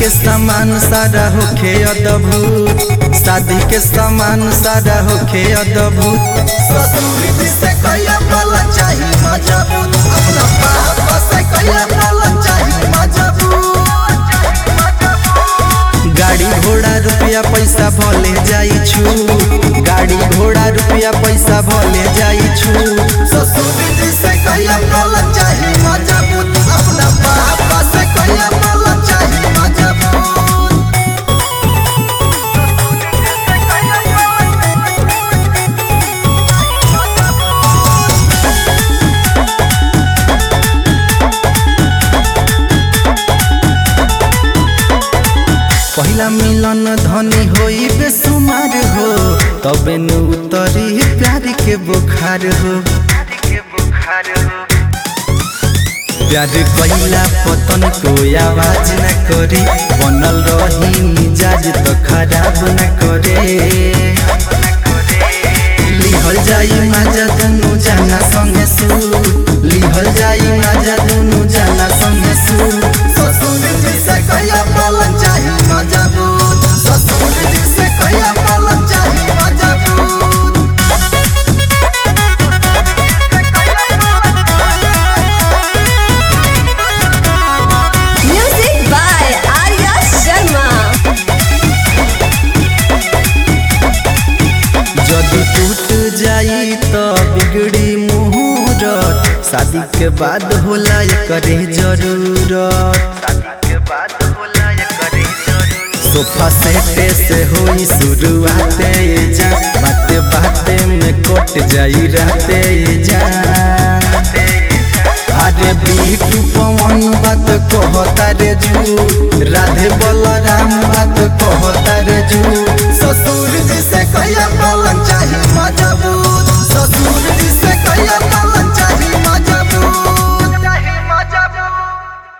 के सामान सारा होखे अद्भुत शादी के सामान सारा होखे अद्भुत ससुर जी से कहिया वाला चाही मजबूत अपना पापा से कहिया वाला चाही मजबूत गाड़ी घोड़ा रुपया पैसा भले जाई छु गाड़ी घोड़ा रुपया पैसा भले जाई छु ससुर जी से कहिया वाला चाही मजबूत अपना पापा से कहिया वाला चाही मजबूत पहिला मिलन धनी होई बेसुमार हो तबे नु उतरी प्यार के बुखार हो प्यार कहिला पतन को आवाज न करी बनल रही मिजाज तो खराब न करे लिहल जाई माजा दुनु जाना संगे सु लिहल जाई माजा दुनु जाना संगे सु ससुर जी से कहिया पालन चाही मजबूत ससुर जी से कहिया पालन चाही मजबूत Music by Arya Sharma. जदि टूट जाई तो बिगड़ी मुहूर्त शादी के बाद होला करे जरूरत सोफा सेटे से होई शुरुआते जा बाते बाते में कट जाई रहते जा